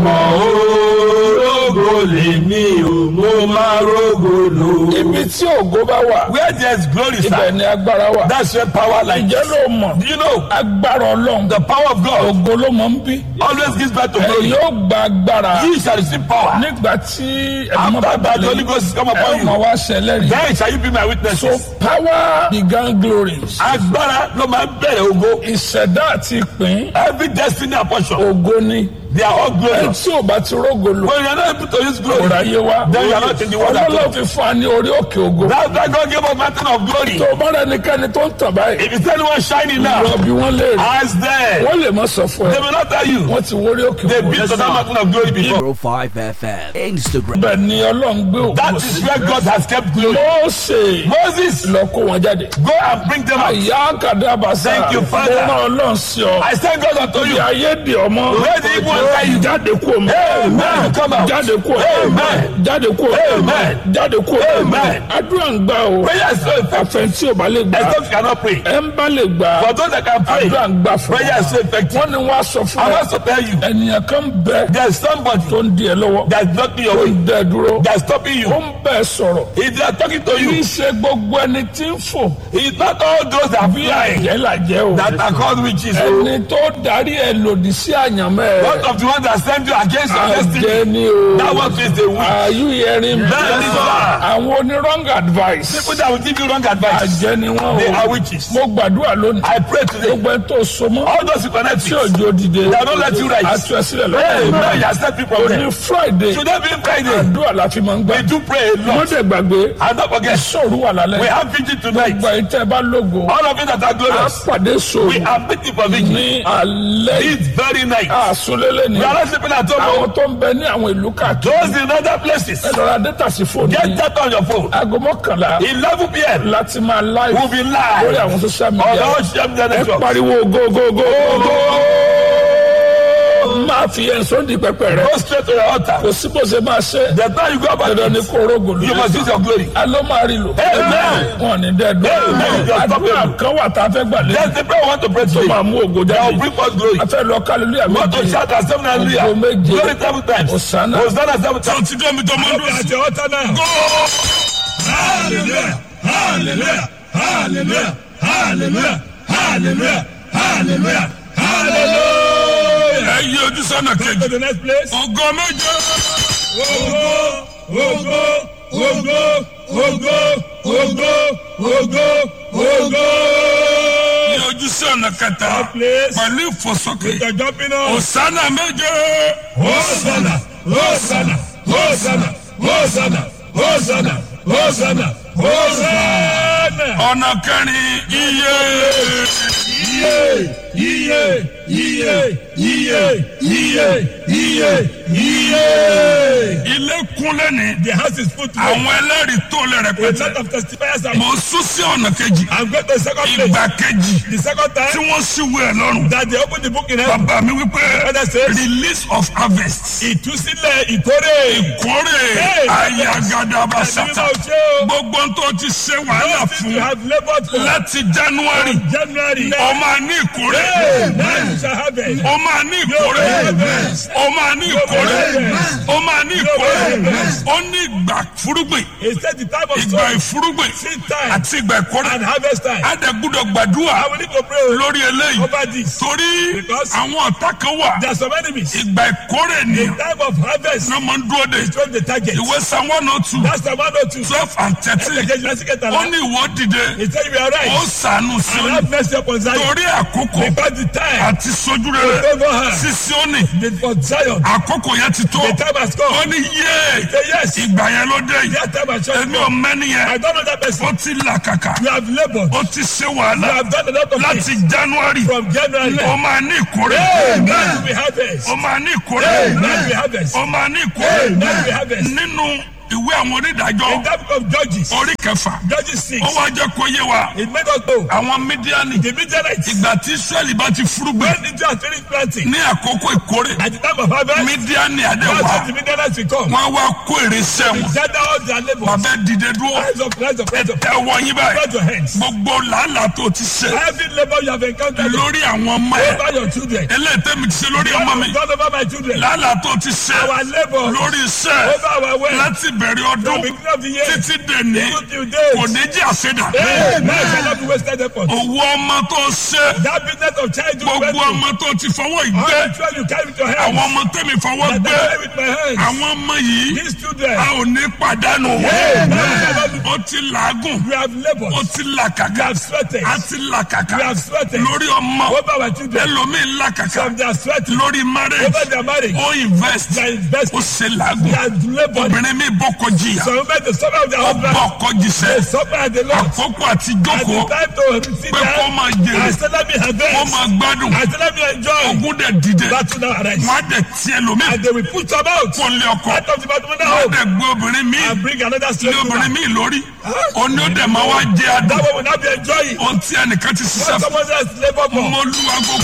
mọ̀ ó rógo lèmi o mo máa rógo lò. ibi tí ògo bá wà where there is glory ibẹ̀ sir ni agbára wà. that's where power lies. ǹjẹ́ ló mọ̀ do you know agbára ọlọ́run the power of God ògo ló mọ̀ ń bí. always gives birth to ẹ glory. yóò gba agbára ye shall receive power. nígbà tí ẹ̀mọ́ bá after that the balẹ̀ holy ghost come ẹ upon ó mọ̀ you wá ṣẹlẹ́rìí. then shall you be my so witnesses. power began glory. agbára ló máa ń bẹ̀rẹ̀ ogo. ìṣẹ̀dá àti ìpín every destiny and portion ògo ni. they are all ẹ glorious. tí ò bá ti rógo lò when you are not able to use glory. kò ráyé wá. then you are not in the world at ọlọ́lọ́ all. fi fún wa ní orí òkè ògo. that's why God gave us mountain of glory. tó o bá rẹ nìkanì tó ń tàn báyìí. if you tell anyone shining now lọ bí wọ́n lè rí. ask them. wọ́n lè mọ sọ fún they ẹ. will not tell you. wọ́n ti wórí òkè they ògo. been to that mountain of glory before. 05 FM. Instagram. bẹ́ẹ̀ ni ọlọ́run gbé ògo that is sí. where God has kept glory. Mósè Moses lọ kó wọn jáde. go and bring them out. àyà kàdábàsá Thank you, Father. mo rán ọlọ́run sí ọ. I send God unto you. ibi ayé di ọmọ. Where the evil one say you- jáde kú omi. Amen. Come out. jáde kú omi. Amen. jáde kú omi. Amen. jáde kú omi. Amen. àdúrà ń gbà o. prayer is so effective. àfẹ̀ntì ò bá lè gbà. except you cannot pray. ẹ ń bá lè gbà. for those that can pray àdúrà ń gbà fún prayer is so effective. wọ́n ní wọ́n á sọ fún I ẹ. want to tell you ènìyàn kan bẹ there is somebody tó ń di ẹ lọ́wọ́. that is blocking your tó way ń dẹ dúró. that is stopping you. ó ń bẹ sọ̀rọ̀. if they are talking to kì í you ṣe gbogbo ẹni tí ń fò. it's not all those that bí fly àjẹ́ làjẹ́ o. that are called witches. o. ẹni tó darí ẹ lòdì sí àyànmọ́ one ẹ. of the ones that send you against your destiny àjẹ́ ni o. that one is the witch. Are you hearing me? Bẹ́ẹ̀ ni sà. àwọn oní wrong advice. people that will give you wrong advice àjẹ́ ni wọ́n they are o. witches. mo gbàdúrà lónìí. I pray today gbogbo ẹni tó so mọ́. all those who connect tí you òjò dìde. they don't let you rise. àtú ẹ sílẹ̀ Hey, lọ́wọ́. man, you are set people from ní there. Friday. Today being Friday, àdúrà la fi máa ń gbà. we do pray a lot. mọ́tẹ̀ gbàgbé. And don't forget, sọ̀rù wà we lálẹ́. have vigil tonight. gbogbo ẹni tẹ́ ẹ bá lógo. All of you that are a glorious, pàdé sọ̀rù. we are meeting for vigil. ní alẹ́ yìí. This very night. àsọlélẹ̀ ni. We are not sleeping at home. àwọn tó ń bẹ ní àwọn ìlú káàkiri. Those in other places, ẹ lọ́ra dẹ́tà sí fóònù get yìí. that on your phone. aago mọ́kànlá 11 p.m. láti máa live We'll be lórí live àwọn social on media. all social media ẹ networks. pariwo go go go go. máa fi ẹ̀sọ́ di pẹpẹ rẹ. Go straight to your altar. kò sí bó ṣe máa ṣe. The time you go about dandan ni it, kó rogo you must use your glory. alo máa rí lò. Amen. wọn ní dẹ́ Amen. dùn. àdúrà kan wà tá a fẹ́ gbà lé. There's the prayer I want to pray tó today. máa mú ògo That will jáde. bring forth glory. a fẹ́ lọ hallelujah Want to méje. shout at seven hallelujah. Ògo méje. Glory seven times. Hosanna. Hosanna seven times. ti dé mi tó máa ń dùn sí. altar now. Go! Hallelujah! Hallelujah! Hallelujah! Hallelujah! Hallelujah! Hallelujah! Hallelujah! ẹ yí ojú sọ́nà To kejì. the next place. ògo méje. Ogo! Ogo! Ogo! Ogo! Ogo! Ogo! Ogo! yí ojú sọ́nà kẹta. Place. pẹ̀lú ìfòsókè. The jumping on. Hosanna méje. Hosanna! Hosanna! Hosanna! Hosanna! Hosanna! Hosanna! Hosanna! ọ̀nà kẹrin iye. Iye! Iye! Iye! Iye! Iye! Iye! Iye! ilé kúnlẹ̀ ní. The house is full today. àwọn ẹlẹ́rìí tó lè A rẹpẹtẹ. lot of testifiers are. mo sún sí ọ̀nà kejì. I'm going to the second ìgbà place. kejì The second tí time wọ́n sì wé ẹ̀ lọ́rùn. that they open the book in heaven. bàbá mi wípé Father says, release of harvest. Ìtúsílẹ̀ ìkórè. kórè Hey, ayagadaba Ẹ̀mí sata. máa ṣe o. gbogbo ń tó ti ṣe wàhálà Those things fún you have labored for. láti january January. ó máa ní ìkórè. Amen. You shall have it. ó máa ní ìkórè. Amen. ó máa ní ìkórè. Amen. ó máa ní ìkórè. Amen. ó ní ìgbà fúrúgbìn He said the time of ìgbà sowing ìfúrúgbìn seed time àti ìgbà ìkórè. and harvest time. àdàgbùdọ̀ gbàdúrà I will need to pray lórí eléyìí over this. torí Because àwọn ọ̀tá kan wà There are some enemies. ìgbà ìkórè ni The time of harvest wọ́n máa ń dúró de is when the target. ìwé san one oh two That's the one or two. twelve and thirteen Ẹ̀kejì lásìkò ó kẹtàlá. ní ìwọ dìde He said you are ó right. sànù sí And òní have mercy upon Zion. torí àkókò Because the time àti sojú rere over her. sí Síónì The for Zion. àkókò yẹn ti tó The time has ó come. ní yéé Say yes. ìgbà yẹn ló dé yìí That time has just èmi ò come. mẹ́ni I yẹn don't know that person. ó ti làkàkà You have labored. ó ti ṣe You wàhálà have done a lot of láti things January from January. ó máa ní ìkórè Amen. We harvest. ó máa ní ìkórè Amen. We harvest. ó máa ní ìkórè Amen. We harvest. nínú ìwé àwọn In onídàájọ́ that book of Judges, orí kẹfà Judges 6, ó wá jẹ́ kó yé wa it made us know àwọn mídíánì the Midianites, ìgbà tí israẹli bá ti fúrúgbìn when Israel finished planting, ní àkókò ìkórè at the time of harvest, mídíánì that's when àdéhùn the Midianites will come. wọn wá kó èrè sẹ́wọ̀n Gather all their labor. bàbá dìde dúró Rise up, rise up, rise up. ẹ wọ yín báyìí Spread your hands. gbogbo làálàá tó ti ṣe Every labor you have encountered lórí àwọn ọmọ ẹ over your children. eléyìí mi ti ṣe lórí ọmọ mi God over my children. làálàá tó ti ṣe Our labor lórí iṣẹ́ over our way. láti bẹ̀rẹ̀ From ọdún beginning of the year. títí dèní Good till date. kò ní jẹ́ àṣedà Amen. Shall not be wasted effort. owó ọmọ tó ṣe That business of childhood gbogbo rescue. ọmọ tó ti fọwọ́ All ìgbé the children you carry with your hands. àwọn ọmọ tẹ́mi fọwọ́ That gbé I carry with my hands. àwọn ọmọ yìí These children. a ò ní pàdánù Amen. ó ti làágùn We have labored. ó ti làkàkà We have sweated. a ti làkàkà We have sweated. lórí ọmọ Over our children. ẹlòmíín làkàkà Some they are sweating. lórí marriage Over their marriage. ó invest They are investing. ó ṣe They làágùn are labored. obìnrin mi bọ́kọ jìyà Some men they suffer with their ó husband. bọ́kọ jìṣẹ́ They suffer at the Lord. àkókò àti At the jókòó time to receive pé kó them. máa I jèrè said let me kó harvest. máa gbádùn I said let me enjoy. ogún dẹ̀ dìde Battle now arise. wọ́n á dẹ̀ tiẹ̀ lómi And they will put some out. kó lé ọkọ Out of the matrimonial wọ́n á home. dẹ̀ gbé obìnrin mi And bring another lé slave obìnrin woman. mi lórí òní ó dẹ̀ máa wá jẹ́ adùn That one will not be enjoying. ohun tí ẹnìkan ti ṣiṣẹ́ What fún someone else labor for. mo lu aago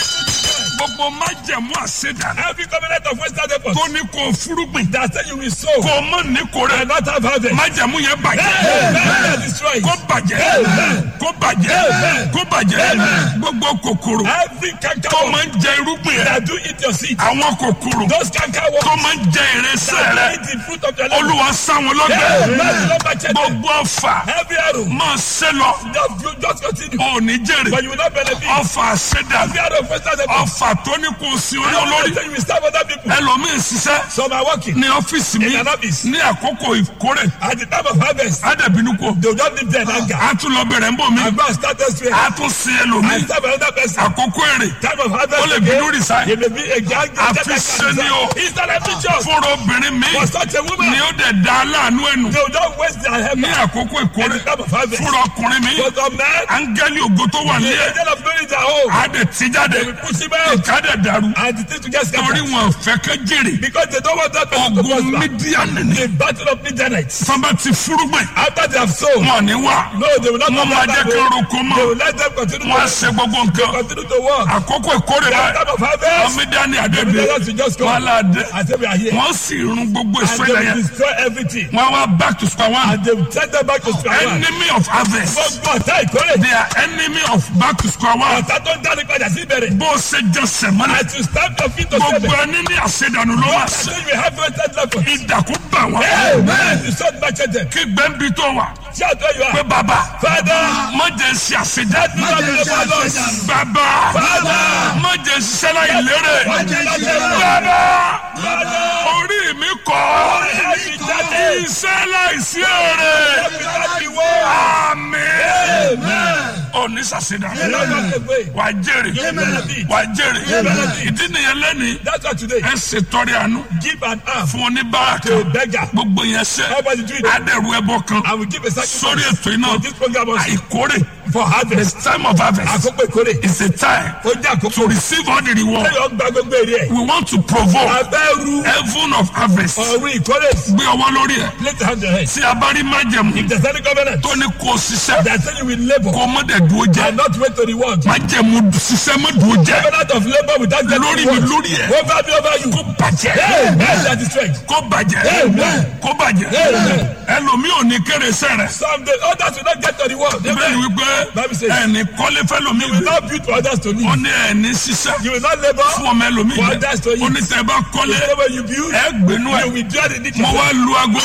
gbogbo májẹ̀mú àṣedà Every covenant of Western effort. tó ní kó fúrúgbìn That say you will sow. kó o mọ̀ ní kó rẹ̀ And not have harvest. májẹ̀mú yẹn bàjẹ́ Amen. Destroy. kó bàjẹ́ kó bàjẹ́ kó bàjẹ́ gbogbo kòkòrò Every canker tó worm máa ń jẹ irúgbìn rẹ̀ that do eat your seed. àwọn kòkòrò Those canker tó worms máa ń jẹ ìrẹsẹ̀ that rẹ̀ eat the fruit of your labor. olúwa sáwọn lọ́gbẹ̀ Amen. Lord, my children. gbogbo ọfà Every arrow. máa ṣe lọ Just, you just continue. òní jèrè But you will not benefit. ọfà àṣedà Every arrow of Western effort. ọfà tó ní kó o sí orí Every olórí time you will serve other people. ẹlòmíín ṣiṣẹ́ Some are working. ní ọ́fíìsì mi In an office. ní àkókò ìkórè At the time of harvest. ádàbínú kò They will not leave there in anger. á tún lọ bẹ̀rẹ̀ ń bò mí And go and start elsewhere. á tún sin ẹlòmíín And serve another person. àkókò èrè Time of harvest. ó lè again. bínú resign He may be a gang. Àfi ṣe ni o. He's not a teacher. fúnra obìnrin mi For such a ni woman. ó dẹ̀ da aláàánú ẹnu They will not waste their help. ní àkókò At ìkórè the time of harvest. fúnra ọkùnrin mi But some men. áńgẹ́lì ògo tó wà The nílé angel of glory is their home. á dẹ̀ tí jáde They will push him out. ìka dẹ̀ dàrú And the thing to get torí scattered. wọn fẹ́ kẹ́ jèrè Because they don't want that person to ogun prosper. mídíà nìní The battle of Midianites. sábà ti fúrúgbìn After they have sown. wọn ní wá No, they will not wọn come máa back jẹ́ that kí way. roko They mọ́ will let them continue wọn á to ṣe gbogbo nǹkan continue to work. àkókò ìkórè The báyìí time of harvest. àwọn mídíà ní The àdébí Midianites will just wọn come. láàdé I say we are here. wọn sì run gbogbo And èso they ilẹ̀ will yẹn destroy everything. wọn wá back to square one And they will send them back to square one. enemy of harvest Gbogbo ọ̀tá ìkórè. they are enemy of back to square one Ọ̀tá tó ń dáni padà sí ìbẹ̀rẹ̀. bó o ṣe jẹ sẹ̀mọ́nà As you stamp your feet to gbogbo seven. ẹni ní àṣedànù ló máa ṣe Then we have wasted effort. ìdàkú bà wọ́n Amen. You shot my children. kí gbẹ́ǹbì tó wà Shout where you pé are. bàbá Father. má jẹ́ ṣe àṣedá Do not labor alone. bàbá Father. má jẹ́ ṣiṣẹ́ láì lérè do not labor. bàbá Father. orí mi kọ́ Every child. iṣẹ́ láìsí èrè Every child be well. àmín Amen. òní ṣàṣedá You know what to pray. wà á jèrè benefit. wà á jèrè ìdí nìyẹn lẹ́nìí That's why today. ẹ ṣètọrẹ àánú Give an arm fún oníbàárà to a kan beggar. gbogbo yẹn ṣe Everybody do it. adẹ̀rù ẹbọ kan I will give a sórí sacrifice ètò iná for this program also. àìkórè For harvest. it's time of harvest Àkókò ìkórè. it's a time Ó jẹ́ àkókò. to receive all the reward Ẹyọ gba gbogbo èrè ẹ̀. we want to provoke Abẹ́rù heaven of harvest ọ̀run ìkórè. gbé ọwọ́ lórí ẹ̀ Place your hand on your head. tí a bá rí májẹ̀mú If there's any covenant tó ní kó o ṣiṣẹ́ that say you will labor kó o mọ̀ dẹ̀ dúró jẹ́ and not wait to reward. májẹ̀mú ṣiṣẹ́ mọ̀ dúró jẹ́ Covenant of labor without getting lórí mi reward. lórí ẹ̀ Over me over you. kó bàjẹ́ Amen. That is strength. kó bàjẹ́ Amen. kó bàjẹ́ Amen. ẹlòmíì ò ní kéré sẹ́rẹ̀ Some the others will not get to reward. bẹ́ẹ̀ ni Amen. wípé Bible says- ẹni kọ́lé fẹ́ lomi You will gbé not build for others to ó live. ní ẹni ṣiṣẹ́ You will not labor fún ọmọ ẹlòmíì for gbé others to ó ní eat. tẹ́ bá kọ́lé The labor you build, ẹ gbénú ẹ you will do the need mo for wá lu aago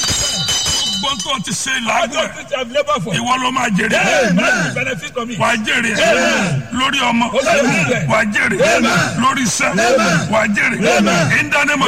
gbogbo tó ti ṣe làágùn ẹ Others have labor for. ìwọ ló máa jèrè Amen. You benefit from it. wà á jèrè ẹ lórí ọmọ Amen. wà á jèrè lórí iṣẹ́ wà á jèrè ìdánimọ̀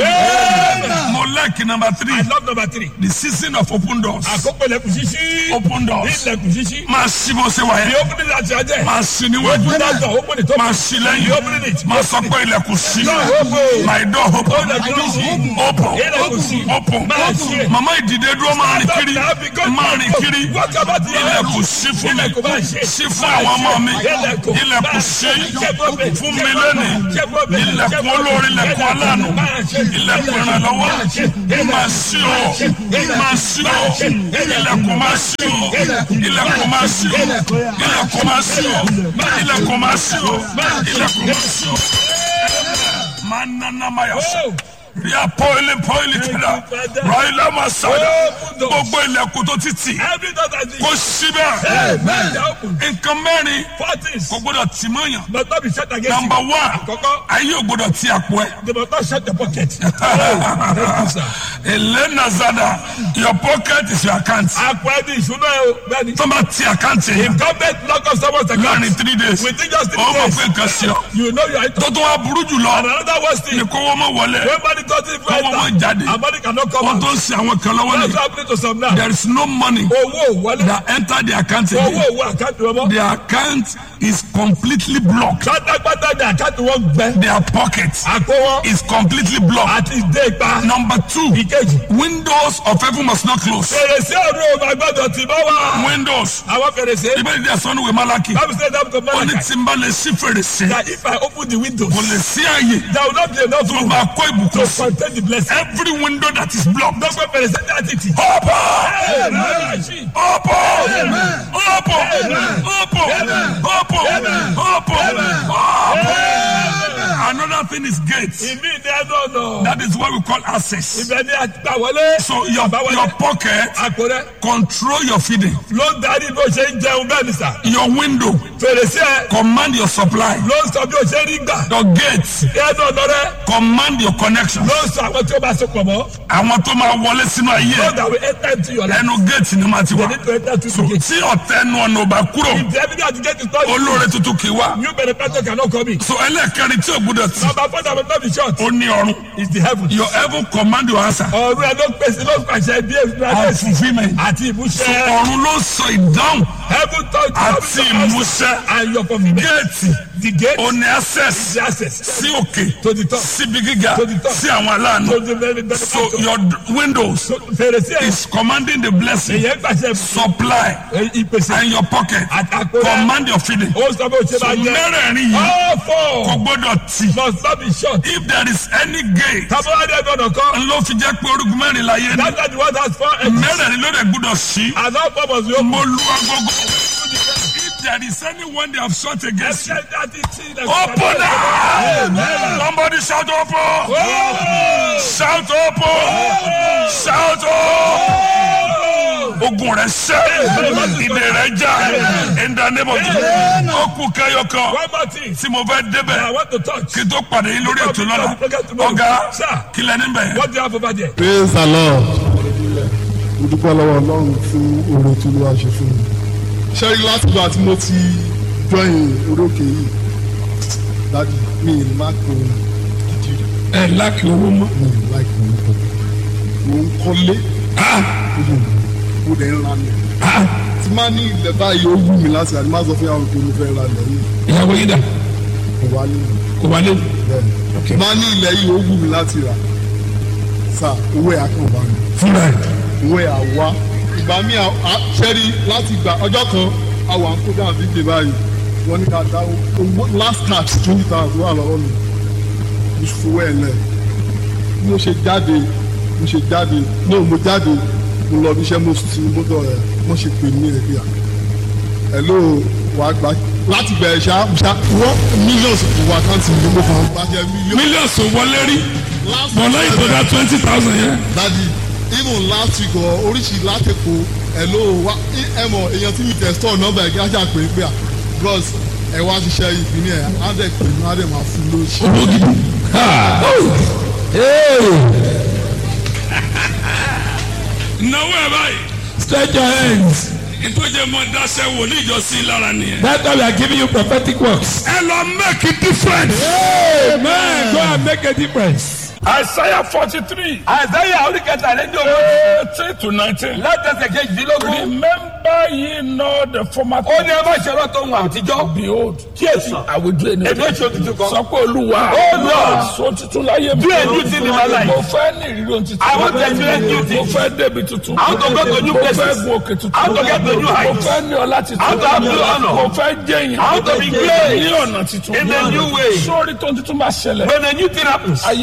mo like number I three love number three. the season of open doors Àkókò ilẹ̀kùn ṣíṣí. open doors Ilẹ̀kùn ṣíṣí. máa ṣí bó ṣe wà The yẹn opening that you are there. máa ṣí níwájú Open that door. Open it. Open máa it. ṣí You open lẹ́yìn it. máa sọ pé ilẹ̀kùn ṣí open. my door open Ilẹ̀kùn ṣí. open Ilẹ̀kùn ṣí. open Máa ṣí. mama ìdìde dúró máa rìn kiri máa rìn kiri Walk about the ilẹ̀kùn ṣí fún mi Ilẹ̀kùn máa ṣí. ṣí fún àwọn ọmọ mi Ilẹ̀kùn. ilẹ̀kùn ṣí fún mi lónìí ilẹ̀kùn olórí ilẹ̀kùn aláàánú ilẹ̀kùn ìrànlọ́wọ́ máa ṣí o máa ṣí o ilẹ̀kùn máa ṣí o ilẹ̀kùn máa ṣí o ilẹ̀kùn máa ṣí o ilẹ̀kùn máa ṣí o ilẹ̀kùn máa ṣí o. máa nana máa yà sọ ríà pọ́ìlì pọ́ìlì kìlá ráìlà máa sàdá gbogbo ilẹ̀kùn tó ti tì Every door that is kó síbẹ̀ Amen. They are open. nǹkan mẹ́rin Four things. kò gbọ́dọ̀ tì mọ́ yàn. Must not be shut against number you. one Àkọ́kọ́, ayé ò gbọ́dọ̀ ti àpò ẹ̀. they must not shut the pocket. Thank you, sir. Elena Zada, your pocket is your account. Àpò ẹni ìṣúná ẹ o. Bẹ́ẹ̀ni. Tó bá ti àkáǹtì yẹn If government lock up someone's láàrin account, three days, within just three ó mọ̀ days, pé nǹkan sí ọ. you know you are Tó tó wá burú jù And lọ, another worst thing, ni kó wọ́n mọ̀ wọlé. when money doesn't Kó wọ́n mọ̀ enter, jáde. and money cannot come Wọ́n out. tó ń sin àwọn kan lọ́wọ́ That's ni. happening to some now. There is no money Owó wọlé. that enter the account Owó again. owó àkáǹtì wọn mọ́. The account is completely blocked. Pátápátá ni àkáǹtì wọn gbẹ. Their pocket Àpò wọn is completely blocked. àti ìdé ipa. Number two, Ìkejì. windows of heaven must not close. Fèrèsé ọ̀run ò máa gbọ́dọ̀ tì bá wá. Windows. Àwọn fèrèsé. Ibẹ̀ ni ẹ̀sán ìwé Malaki. Bible say that to Ó ní Malachi. tí n bá lè ṣí fèrèsé. That if I open the windows, kò lè sí àyè there will not be enough tó room máa kó to ìbùkún sí. contain the blessing. every window that is blocked. Dọ́gbẹ́ fèrèsé ní àtìtì. open Amen. open open open open open open. another thing is gate. Ìmí ni ẹnu ọ̀nà. that is what we call access. Ibẹ̀ ni àgbà wọlé. so your your pocket Àpò rẹ̀ control your feeding. ló ń darí bí o ṣe ń jẹun bẹ́ẹ̀ ni sà. your window Fèrèsé ẹ̀ command your supply. ló ń sọ bí o ṣe rí gbà. your gate Ẹnu ọ̀nà rẹ̀ command your connection. ló ń sọ àwọn tí ó bá so pọ̀ mọ́. àwọn tó máa wọlé sínú ayé So ẹ, that we enter into your life. ẹnu gate ni màá ti They wà. need to enter to the gate. tí ọ̀tẹ̀ ẹnu ọ̀nà ò bá kúrò If the evidence get to touch you, olóore tuntun kì í wá. you benefactor cannot come in. so ẹlẹ́ẹ̀kẹrin tí o gbúdọ̀ tí Number four that will not be short ó ní ọrùn is the heaven. your heaven command your answer Ọ̀run ẹ̀ ló pèsè ló pàṣẹ bí and èsì fulfilment àti so ìmúṣẹ. ọ̀run ló sọ ìdáhùn Heaven touch àti ìmúṣẹ and your fulfilment. géètì The gate ó ní access the access sí òkè to the top. síbi gíga To the top. sí àwọn aláàánú To the very so benefactor. your d- windows So, Fèrèsé ẹ̀ is commanding the blessing èyẹ pàṣẹ supply ìpèsè and your pocket àtàkùn rẹ̀. command your feeding Ó sọ bó ṣe so máa jẹ. mẹ́rẹ̀ẹ̀rin yìí All kò four gbọ́dọ̀ tì must not be short. if there is any gate Tábọ́ládé gbọ́dọ̀ kọ́. ló fi jẹ́ pé orúkọ mẹ́rin láyé ni That's why the word has four edges. mẹ́rẹ̀ẹ̀rin ló dẹ̀ gbọ́dọ̀ sí. And all four must be open. mo lu agogo. if there is anyone they have shot against you. Ẹsẹ̀ dátí tí ilẹ̀ open now. somebody shout open. shout open. shout open. ogun rẹ sẹ ìdè rẹ já in the name of Jesus. ó kú kẹyọ kan One more thing. tí mo fẹ́ I débẹ̀ want to touch. kí n tó pàdé yín lórí ètò lọ́la ọ̀gá kí lẹ níbẹ̀. What do you have over there? praise the lord mo dúpẹ́ lọ́wọ́ ọlọ́run fún oore tí olúwa ṣe fún mi ṣẹ́rí látìgbà tí mo ti join orókè yìí dájú mi ì má kó àdìrí ẹ láàkì owó mọ́. mi ì láì kó nǹkan mo ń kọ́lé mo dẹ̀ ń ra lẹ̀ tí má ní ilẹ̀ báyìí ó wù mí láti àdìmá sọ fún yàrá pé mo fẹ́ ra lẹ̀ yìí ìyàwó yín dà kò wá lé mi kò wálé. bẹ́ẹ̀ má ní ilẹ̀ yìí ó wù mí láti rà sà owó ẹ̀ á kàn bá mi. fúnra ẹ̀. ìwé àwa ìgbà mi ṣẹ́rí láti gbà ọjọ́ kan àwọn àkójá àbígbé báyìí wọ́n ní ká dá owó last card twenty thousand wà lọ́wọ́ mi mo fowó ẹ̀ lẹ̀ bí mo ṣe jáde mo ṣe jáde no mo jáde mo lọ bí iṣẹ́ mo sì mọ́tò rẹ̀ wọ́n ṣe pè mí rẹ̀ bí i hello wàá gbà láti bẹ̀rẹ̀ ṣá ṣá wọ́n millions kò wá káǹtì mi mo kàn gbà jẹ́ millions. mílíọ̀nù ò wọlé rí Last bọ̀ lẹ́yìn tó dá twenty thousand yẹn. dadi even last week ọ oríṣi látẹ̀kọ̀ hello wa ẹ mọ̀ èèyàn tí mi tẹ̀ store number ẹ̀ kí á ṣe àpè pé à bros ẹ wá ṣiṣẹ́ ìpínlẹ̀ ẹ̀ á dẹ̀ pè mí á dẹ̀ máa fún lóṣù. owó gidi. náwó ẹ báyìí. Stretch your hands. ìtọ́jẹ́ mọ dáṣẹ́ wòlíì ìjọsìn lára nìyẹn. That's why we are giving you prophetic works. ẹ lọ make a difference. Amen. Go and make a difference. Isaiah forty three Àìsáyà oríkẹta lẹ́jọ́ eighteen to nineteen. látẹsẹ̀ kejìdínlógún. remember ye know the former Ó ní ẹ má ṣe ọ̀rọ̀ tó ń wà àtijọ́. behold. Kíyèsí. I will do a new Èmi ó thing. ṣe òtútù kan. sọ pé olúwa. Oh, Lord. so tuntun láyé mi. Do a new thing in my life. mo fẹ́ ní ìrírí ohun tuntun. I want to experience new mo things. fẹ́ débi tuntun. I want to go to new mo fẹ́ places. gun òkè tuntun. I want to get to new heights. mo fẹ́ ní ọlá tuntun. I want to have new honor. mo fẹ́ jẹ́yìn. I want to be great. ní ọ̀nà tuntun. In a new way. sórí tó tuntun bá ṣẹlẹ̀. When a new thing happens, ayé máa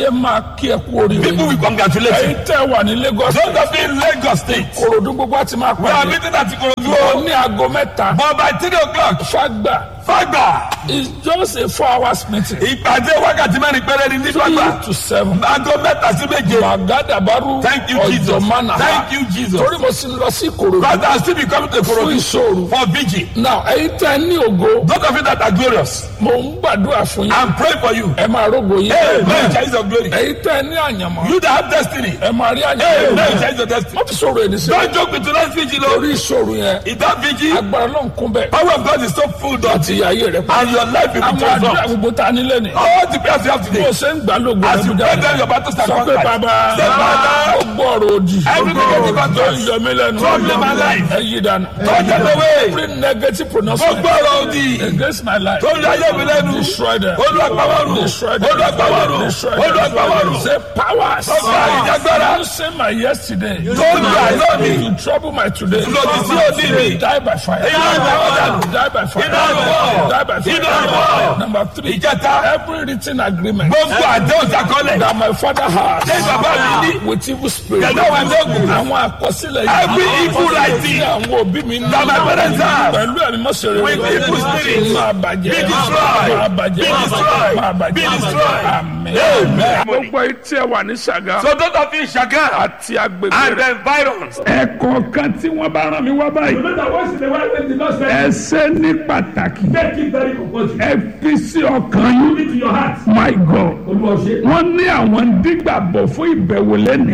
kí ẹ kú oríire. People will congratulate you. ẹ̀yin tẹ́ wà ní Lagos. Those of you in Lagos State. Kòròdú gbogbo àti máa We are pàdé. meeting at Ikorodu. ó ní aago mẹ́ta. But by three o'clock, Fagba Fagba. is just a four hours meeting. Ìpàdé wákàtí mẹ́rin péré ni ní Fagba. three to seven. Aago mẹ́ta sí méje. Wàgádàbárú Thank you Jesus. Ọ̀jọ̀mánà. Thank you Jesus. Torí mo sì ń lọ sí Kòròdú. Brother, I still be coming to Fún Ikorodu ìṣòro. for vigil. Now ẹ̀yin tẹ́ ní ògo. Those of you that are glorious, Mo ń gbàdúrà fún yín. I'm praying for you. Ẹ máa rógo yín. Amen. Change your glory. Ẹ̀yin tẹ́ ní àyànmọ́. You that have destiny. Ẹ máa rí àyànmọ́. Amen. Change your destiny. Wọ́n ti sọ̀rọ̀ èdè sí. Don't joke with tonight's vigil. oh. Orí ìṣòro yẹn. In that vigil, Agbára náà ń kún bẹ́ẹ̀. power of God is so full that Àti ayé rẹ̀ pa. and your life will be Àwọn àdúrà transformed. gbogbo ta nílé ni. All the prayers you have Bó today. o ṣe ń gbà lóògùn As you pray them, your battles are Sọ pé conquered. bàbá Say, Father, gbogbo ọ̀rọ̀ òdì. Every negative tó ń advice. yọ mí lẹ́nu. Troubling my life. Ẹ yí dànù. Turn them away. Every negative pronouncement. Gbogbo ọ̀rọ̀ òdì. Against my life. Tó ń yọ ayé mi lẹ́nu. Destroy them. Olúwa pa wọ́n run. Destroy them. Olúwa pa wọ́n run. Destroy them. Olúwa pa wọ́n run. Say powers. Ọba ìjàgbára. You say my yesterday. Tó ń yọ àìlọ́ mi. You trouble my today. Lòdì sí òdì mi. Die by fire. Iná ìdáwọ́ dànù. Die by fire. Iná ìwọ̀. Die by fire. Iná ìwọ̀. Number three. Ìjẹta. Every written agreement Gbogbo àdéhùn ìṣàkọọ́lẹ̀. that my father has Ṣé bàbá mi ní? with evil spirit. Pẹ̀lú àwọn àdéhùn. Àwọn àkọsílẹ̀ yìí. Every evil writing. Tí àwọn òbí mi ní. That my parents have. Pẹ̀lú ẹ̀mí mọ́sẹ̀rẹ̀. With evil spirit. Máa bàjẹ́. Be destroyed. Máa bàjẹ́. Be destroyed. Máa bàjẹ́. Be destroyed. Amen. Amen. Gbogbo etí ẹ wà ní Ṣàgá. So those of you in Shagan Àti agbègbè and rẹ̀. the environs. Ẹ̀kọ́ kan tí wọ́n bá rán mi wá báyìí. Ẹ ṣe ní pàtàkì. Ẹ fi sí ọkàn yín. My God. Wọ́n ní àwọn dígbàbọ̀ fún ìbẹ̀wò lẹ́nu.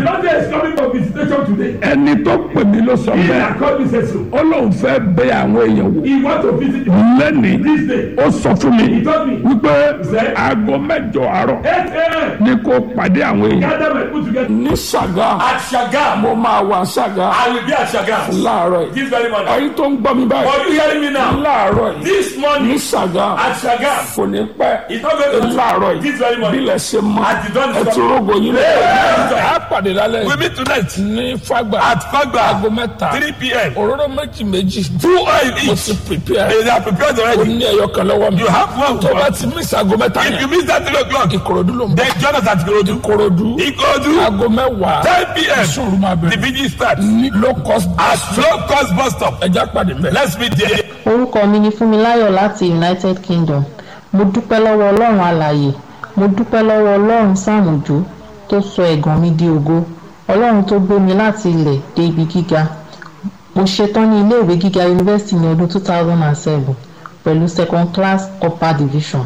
Ẹni tó pè mí ló sọ bẹ́ẹ̀. Ó lóun fẹ́ bẹ àwọn èèyàn wò. Lẹ́ni ó sọ fún mi wípé aago mẹ́jọ àárọ̀ ni kò pàdé àwọn èèyàn. Ní Ṣàgá, At Shagan. mo máa wà Ṣàgá I will be at Shagan. láàárọ̀ yìí. This very morning. Ẹ̀yin tó ń gbọ́ mi báyìí. Are you hearing me now? Láàárọ̀ yìí. This Ní morning Ṣàgá. at Shagan. Kò ní pẹ́. It's not going to Láàárọ̀ This yìí. very morning. Bílẹ̀ ṣe mọ́. At the dawn Ẹ is ti coming. rógo yín lẹ́yìn. Á pàdé lálẹ́ We yìí. meet tonight Ní Fágbà. at Fagba. Aago mẹ́ta. 3 p.m. Òróró méjì méjì. Two oil Mo each. ti prepare. They are prepared O already. ní ẹyọ kan lọ́wọ́ mi. You have one. Tó bá ti miss aago mẹ́ta If you yẹn. miss that 3 o'clock, Ìkòròdú ló ń bọ̀. then join us at Ikorodu. Ìkòròdú. Ikorodu. Aago mẹ́wàá. 10 p.m. Ìṣòro máa The bẹ̀rẹ̀. vigil starts Ní low cost at bus. low cost bus stop. Ẹja pàdé mẹ́. Let's meet there. orúkọ mi ni fúnmiláyọ̀ láti united kingdom mo dúpẹ́ lọ́wọ́ ọlọ́run alàyè mo dúpẹ́ lọ́wọ́ ọlọ́run sàmùjó tó sọ ẹ̀gàn mi di ògo ọlọ́run tó gbé mi láti ilẹ̀ dé ibi gíga mo ṣetán ní iléèwé gíga yunifásitì ní ọdún 2007 pẹ̀lú second class upper division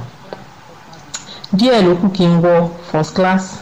díẹ̀ ló kù kí n wọ first class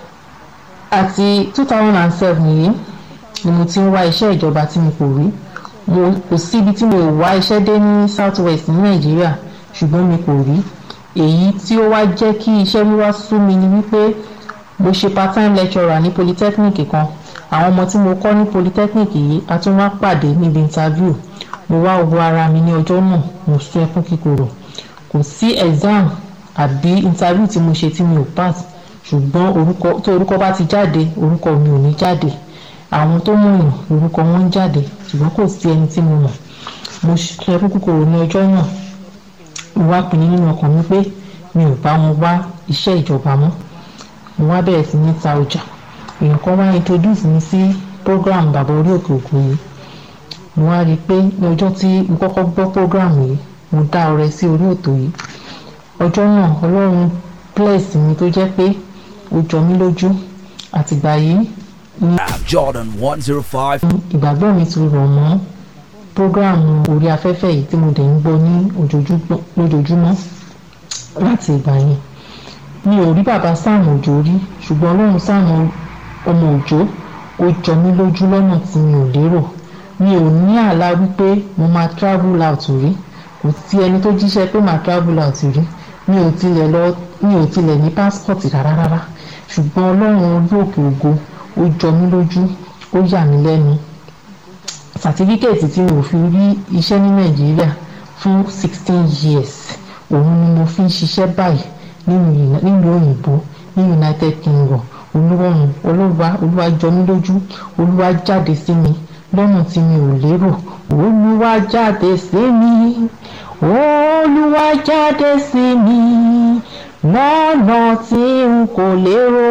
àti 2007 yìí ni mo ti ń wá iṣẹ́ ìjọba tí mo kò rí mo kò síbi tí mo ò wá iṣẹ́ dé ní south west ní nàìjíríà ṣùgbọ́n mi kò rí èyí tí ó wá jẹ́ kí iṣẹ́ wíwá sú mi ni wípé mo ṣe part time lecturer ní polytechnic kan àwọn ọmọ tí mo kọ́ ní polytechnic yìí a tún wá pàdé níbi interview mo wá wo ara mi ní ọjọ́ náà mo sún ẹkún kíkorò kò sí exam àbí interview tí mo ṣe tí mi ò pass ṣùgbọ́n orúkọ tó orúkọ bá ti jáde orúkọ mi ò ní jáde àwọn tó mọ̀ yàn orúkọ wọn ń jáde ṣùgbọ́n kò sí ẹni tí mo mọ̀ mo sún ẹkún kíkorò ní ọjọ́ náà mo wá pinnu nínú ọkàn mi pé mi ò bá wọn wá iṣẹ́ ìjọba mọ́ mo wá bẹ̀rẹ̀ sí ní ta ọjà èèyàn kan wá introduce mi sí program bàbá orí òkè òkun yìí mo wá rí i pé ní ọjọ́ tí mo kọ́kọ́ gbọ́ program yìí mo dá ọrẹ sí orí òtò yìí ọjọ́ náà ọlọ́run bless mi tó jẹ́ pé ó jọ mí lójú àtìgbà yìí Jordan 105. ìgbàgbọ́ mi ti rọ̀ mọ́ program orí afẹ́fẹ́ yìí tí mo dẹ̀ ń gbọ́ ní ojoojúmọ́- lójoojúmọ́ láti ìgbà yẹn mi ò rí bàbá sáàmù òjò rí ṣùgbọ́n ọlọ́run sáàmù ọmọ òjò ó jọ mí lójú lọ́nà tí mi ò lérò mi ò ní àlá wípé mo máa travel out rí kò sí ẹni tó jíṣẹ́ pé màá travel out rí mi ò tilẹ̀ lọ mi ò tilẹ̀ ní passport rárá rárá ṣùgbọ́n ọlọ́run orí òkè ògo ó jọ mí lójú ó yà mí lẹ́nu sàtífíkẹ́ẹ̀tì tí mo fi rí iṣẹ́ ní nàìjíríà fún sixteen years òun ni mo fi ń ṣiṣẹ́ báyìí nínú uni- nílùú òyìnbó ní united kingdom olúwọ̀run olúwa olúwa jọ mí lójú olúwa jáde sí mi lọ́nà tí mi ò lérò olúwa jáde sí mi olúwa jáde sí mi lọ́nà tí n kò lérò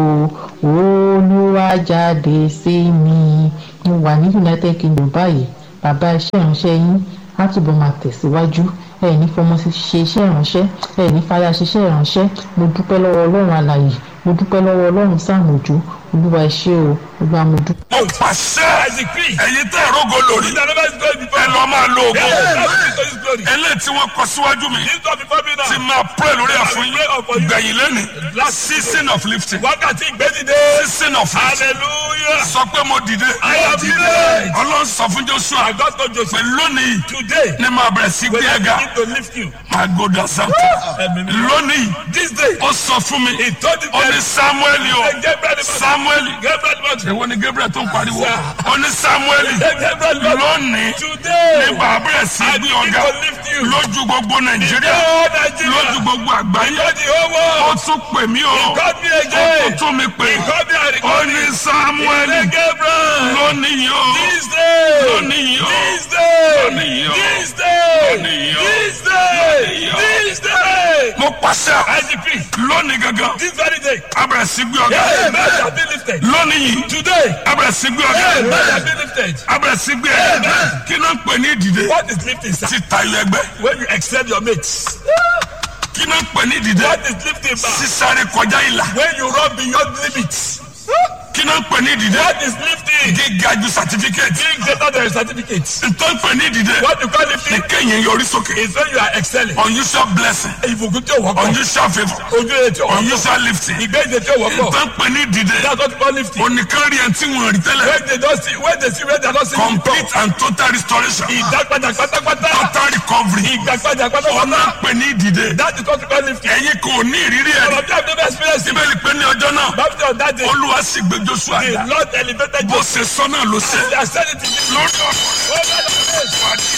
o olúwa jáde sí mi mo wà ní united kingdom báyìí bàbá iṣẹ́ ìránṣẹ́ yín á túbọ̀ máa tẹ̀síwájú ẹ ní fọmọ ṣe iṣẹ́ ìránṣẹ́ ẹ ní fàyà ṣiṣẹ́ ìránṣẹ́ mo dúpẹ́ lọ́wọ́ ọlọ́run alàyè mo dúpẹ́ lọ́wọ́ ọlọ́run sàmójú olúwa ẹ ṣé o olúwa mo dúpẹ́. mo pàṣẹ ẹ̀yin tẹ́ ẹ̀rọ̀gọ lórí ẹ lọ́ máa lo ògo eléyìí tí wọ́n kọ síwájú mi ti máa pray lórí ẹ̀fún yín gbẹ̀yìn lẹ́nu season of lifting wákàtí ìgbẹ́dìde season of lifting hallelujah sọ pé mo dìde I am delivered. ọlọ́run sọ fún joshua I got to pé Joseph lónìí today ní máa bẹ̀rẹ̀ sí when gbé I ẹ̀ga begin to lift you máa gbódà sáńtà lónìí this day ó sọ fún mi he told the ó ní samuel o Gabriel samuel Gabriel Mother èwo ni gabriel tó ń pariwo ó ní samuel Gabriel Mother lónìí today ní bàbá bẹ̀rẹ̀ sí I gbé begin ọ̀gá to lift you lójú gbogbo nàìjíríà all Nigeria lójú gbogbo àgbáyé all the whole ó world tún pè mí o God me ó tún again tún mi pè God me and ó ní samuel Say Gabriel lónìí o this day lónìí o this day lónìí o this day lónìí o this day lónìí o. this day mo pàṣẹ I decree lónìí gangan this very day abẹ̀rẹ̀ sí gbé ọ̀gá Hey, man shall be lifted. lónìí yìí Today, abẹ̀rẹ̀ sí gbé hey, man ọ̀gá shall be lifted. abẹ̀rẹ̀ sí gbé kí ló ń pè ní ìdìde What is lifting, sir? ti tayọ ẹgbẹ́ When you excel your mates. kí ló ń pè ní ìdìde What is lifting, man? sísáré kọjá ìlà When you run beyond limits. kí ló ń pè ní ìdìde What is lifting? gíga ju certificate Being greater than your certificate. ntọ́ ń pè ní ìdìde What you call ní lifting kéèyàn yọrí sókè is when you are excelling. unusual blessing Ìbùkún tí ó wọ́pọ̀. unusual favour Ojú ẹ̀ tí ó wọ́pọ̀. unusual lifting Ìgbẹ́jẹ̀ tí ó wọ́pọ̀. ntọ́ ń pè ní ìdìde That's what you call lifting. oníkan rí ẹni tí wọ́n rí tẹ́lẹ̀ When they don't see, when they see, when they don't see you complete and total restoration Ìdápadà pátápátá. total recovery Ìgbàpadà ọ̀nà pátápátá. ń pè ní ìdìde That is what you call lifting. ẹ̀yin kò ní ìrírí ẹ̀ Ọ̀rọ̀ bí I've never experienced it. síbẹ̀ ni pé ní ọjọ́ náà Bible on that day. olúwa sì gbé joshua The dá Lord elevated bó you. ṣe sọ náà ló ṣe They are sending to you. lórí ọ̀rọ̀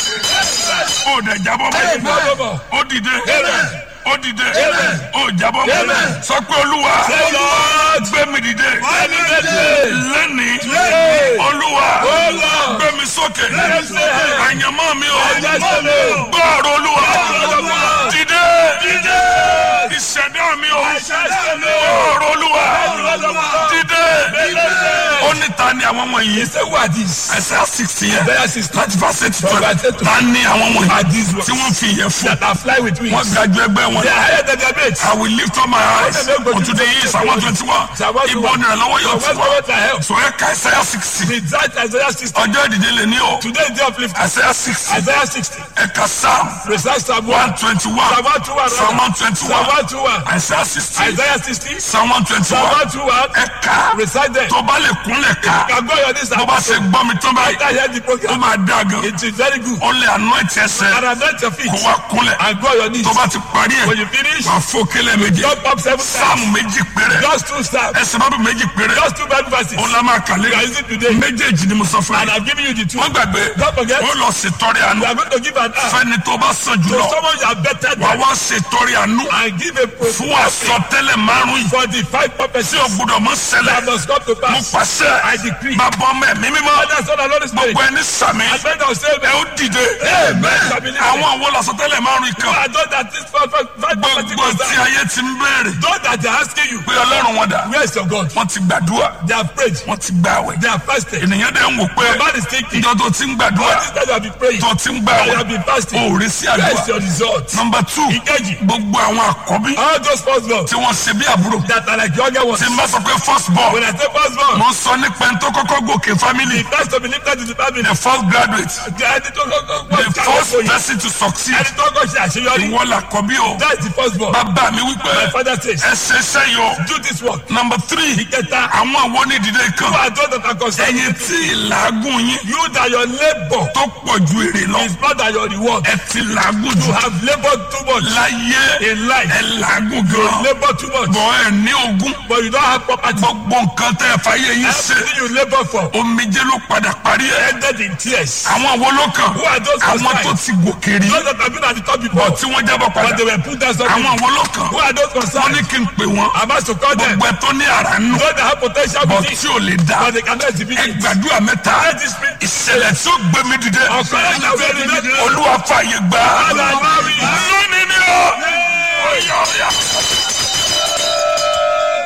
ó dẹ̀ jábọ́ Amen. mọ́ ó dìde Amen. ó dìde Amen. ó jábọ́ mọ́ Amen. sọ pé olúwa Say, Lord, gbé mi dìde elevate me. lẹ́nìí Today. olúwa Oh, Lord. gbé mi sókè me high. àyànmọ́ mi ò Àyànmọ́ mi ò. gbọ́ọ̀rọ̀ olúwa Olúwa. dìde Dìde. ìṣẹ̀dá mi ò Ìṣẹ̀dá mi ò. gbọ́ọ̀rọ̀ olúwa Olúwa. dìde Elevate. ó ní ta ni àwọn wọ̀nyí Say who are these? ẹsẹ̀ sixty yẹn Isaiah 60. láti verse eight to From twelve verse eight to ta ni àwọn Are wọ̀nyí these ones tí wọ́n fi yẹn fún that are fly with wings? wọ́n ga ju ẹgbẹ́ wọn They lọ. are higher than their mates. I will lift up my eyes unto the east and one twenty one. Ibo ni ìrànlọ́wọ́ yóò ti wá. So ẹ ka Isaiah sixty. Result Isaiah 60. Ọjọ́ ìdíje lè ní o. Today is day of lifting. Isaiah sixty. Isaiah 60. Ẹ ka Psalm Recite Psalm 1. one twenty one. Psalm 121. Psalm one twenty Psalm one. 121. Isaiah sixty. Isaiah 60. Psalm one twenty Psalm one. 121. Ẹ ka Recite them. tó bá lè kúnlẹ̀ ká. Can go on this Bó bá ṣe gbọ́ mi tán báyìí. I hear the Ó program. máa dá gan. It is very good. Ó lè anoint ẹsẹ̀. And anoint your feet. Kó wá kúnlẹ̀. And go on your knees. Tó bá ti parí When ẹ̀. you finish, Wà fó kélé méje. jump up seven Psalm times. méjì péré. Just two steps. Ẹsẹ̀ bábí méjì péré. Just two Bible verses. Ó lá máa kàlẹ́. You are using today. méjèèjì ni mo sọ fún And yín. I'm giving you the two. wọ́n gbàgbé Don't forget. ó lọ ṣètọrẹ àánú We are going to give an app fẹ́ni tó bá sàn to jùlọ someone you are better wà than wá ṣètọrẹ àánú and give a fún prophecy àsọtẹ́lẹ̀ márùn yìí for the five tí purposes o gbọ́dọ̀ mọ that ṣẹlẹ̀ must come to mo pass. pàṣẹ I decree. bàbá ọmọ ẹ̀mí mímọ́ Father, Son, and Holy Spirit. gbogbo ẹni sàmì I beg of say, ẹ ó dìde Amen. àwọn àwọn làsọtẹ́lẹ̀ márùn yìí kan I know that this five, five, five gbogbo purposes tí are ayé ti ń béèrè those that they are asking you, pé ọlọ́run wọn dà where is your God? wọ́n ti gbàdúrà They have prayed. wọ́n ti gbàwẹ̀ They have fasted. ènìyàn dẹ̀ ń wò pé Man is thinking. ìjọ tó ti ń gbàdúrà All this time you have been praying. tó ti ń I gbàwẹ̀ have been fasting. ó rí sí Where àdúrà is your result? nọmba two Ìkejì. gbogbo àwọn àkọ́bí All those firstborn tí wọ́n ṣe bí àbúrò that are like younger ones. tí n bá sọ pé first born When I say firstborn, mo sọ nípa ẹni tó kọ́kọ́ gòkè family the first to be lifted is the family. the first graduate The ẹni tó kọ́kọ́ the gbọ́ first jáwé person to succeed ẹni tó kọ́ ṣe àṣeyọrí. ìwọ làkọ́bí o That is the firstborn. bàbá mi wípé My father says, ẹ ṣe iṣẹ́ yìí o do this work. nọmba three Ìkẹta, àwọn àwọn onídìílé who kan are those that are concerned? ẹ̀yin tí ìlàágùn yín You that your labor tó pọ̀ ju èrè lọ is more than your reward. ẹ ti làágùn You jù have labored too much láyé in life. ẹ làágùn You gan labor too much, bọ́ ẹ ní ogún but you don't have property. gbogbo nǹkan tẹ́ ẹ fàyè yín ṣe Everything you labor for omijé ló padà parí ẹ ended in tears. àwọn wo ló kàn Who are those àwọn tó concerned? ti gòkè rí Those that have been at the top before, bọ̀ tí wọ́n jábọ̀ but padà they were put down something. àwọn wo ló kàn Who are those wọ́n ní concerned? kí n pè wọ́n I'm asked to call them. gbogbo ẹ tó ní àrà nù Those that have potential bọ̀ within, tí ò lè dá but they cannot exhibit ẹ it. gbàdúrà mẹ́ta Let this be ìṣẹ̀lẹ̀ tí ó gbé mi dìde ọ̀kan ẹ̀ka wẹ̀rẹ̀ mẹ́ta. olúwa fààyè gbà Father, allow me. lónìí ni ó. Ọ̀yà, ọ̀yà.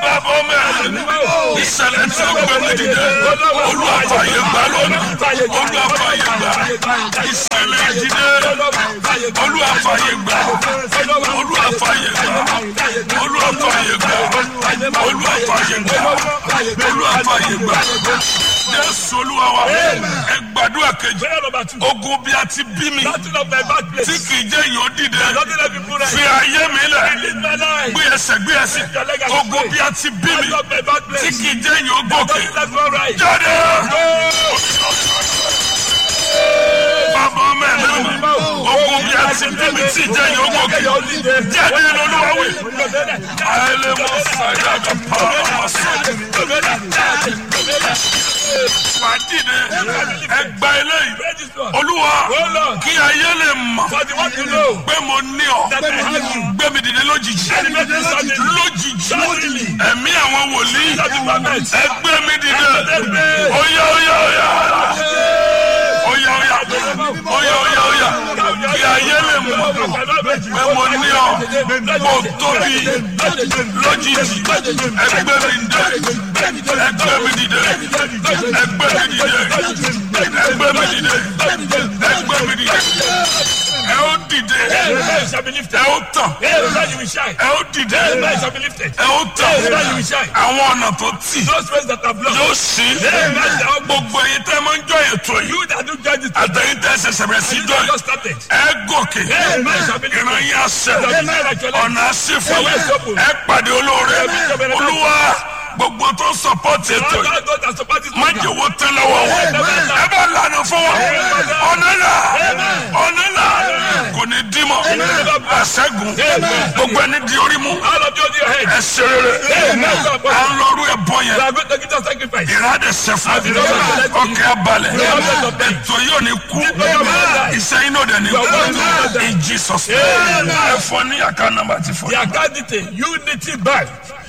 bàbá ọmọ ẹ̀ ìṣẹ̀lẹ̀ tí ó gbé mi dìde olúwa fàyè gbà lónìí olúwa fàyè gbà ìṣẹ̀lẹ̀ dìde olúwa fàyè gbà olúwa fàyè gbà olúwa fàyè gbà olúwa fàyè gbà olúwa fàyè gbà jésù olúwa wa ẹ gbàdúrà kejì ogun bí a ti bí mi tí kì í jẹ́ yóò dìde fi ayé mi lẹ̀ gbé ẹsẹ̀ gbé ẹsẹ̀ ogun bí a ti bí mi tí kì í jẹ́ yóò gòkè jáde. bàbá mẹ́rin ogun bí a ti bí mi tí jẹ́ yóò gòkè jáde lọ́lọ́wọ́ wí. ayẹlẹ mọ sáyà bẹ pa ọmọ sọ fàdídé ẹgbà eléyìí olúwa kí ayé lè mọ̀ pé mo ní ọ gbé mi dìde lójijì lójijì ẹ̀mí àwọn wòlíì ẹgbẹ́ mi dìde óyá óyá óyá óyá óyá óyá óyá óyá kí ayé lè mọ̀ pé mo ní ọ mo tóbi lójijì ẹgbẹ́ mi dìde ẹgbẹ́ mi dìde ẹgbẹ́ mi dìde ẹgbẹ́ mi dìde ẹgbẹ́ mi dìde ẹ ó dìde ẹ ó tàn ẹ ó dìde ẹ ó tàn àwọn ọ̀nà tó tì yóò sí gbogbo èyí tẹ́ máa ń jọ ètò yìí àtẹ̀yìn tẹ́ ṣẹ̀ṣẹ̀ bẹ̀rẹ̀ sí jọ yìí ẹ gòkè ìran yín àṣẹ ọ̀nà àṣìfò ẹ pàdé olóore olúwa gbogbo tó ń sọpọ́tì ètò yìí má jẹ́ owó tẹ́ lọ́wọ́ wọn ẹ bá lànà fún wọn ọ̀nà là ọ̀nà là kò ní dí mọ́ àṣẹ́gun gbogbo ẹni di orí mú ẹ ṣe rere à ń lọ́rú ẹ bọ́ yẹn ìrádẹ sẹ́fún ọkẹ́ abalẹ̀ ètò yóò ní kú iṣẹ́ yín náà dẹ̀ ní kú in Jesus name ẹ fọ ní àká nàmbà ti fọ. yàgá dìtẹ̀ unity bank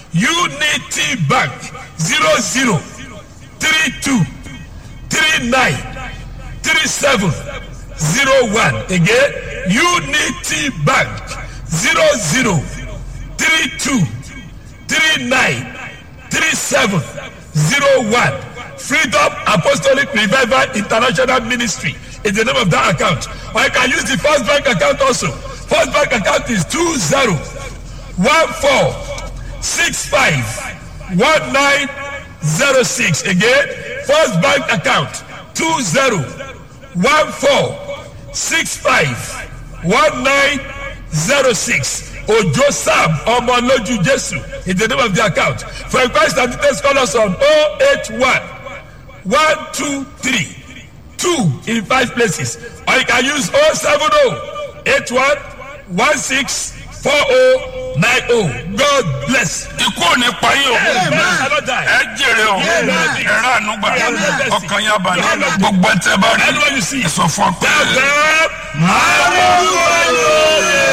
unity bank zero zero three two three nine three seven zero one again unity bank zero zero three two three nine three seven zero one freedom apostolic revival international ministry is the name of that account or you can use the first bank account also first bank account is two zero one four six five one nine zero six again first bank account two zero one four six five one nine zero six ojo sam ọmọlójú jesu is the name of the account for inquiries and details call us on oh eight one one two three two in five places or you can use oh seven oh eight one one six four oh nine oh god bless. ikú ò ní pa yín o ẹ jèrè o ẹ rà ànúgbà ọkàn yà balẹ̀ gbogbo ẹ tẹ bá rí ẹ sọ fún ọ pé. Hallelujah.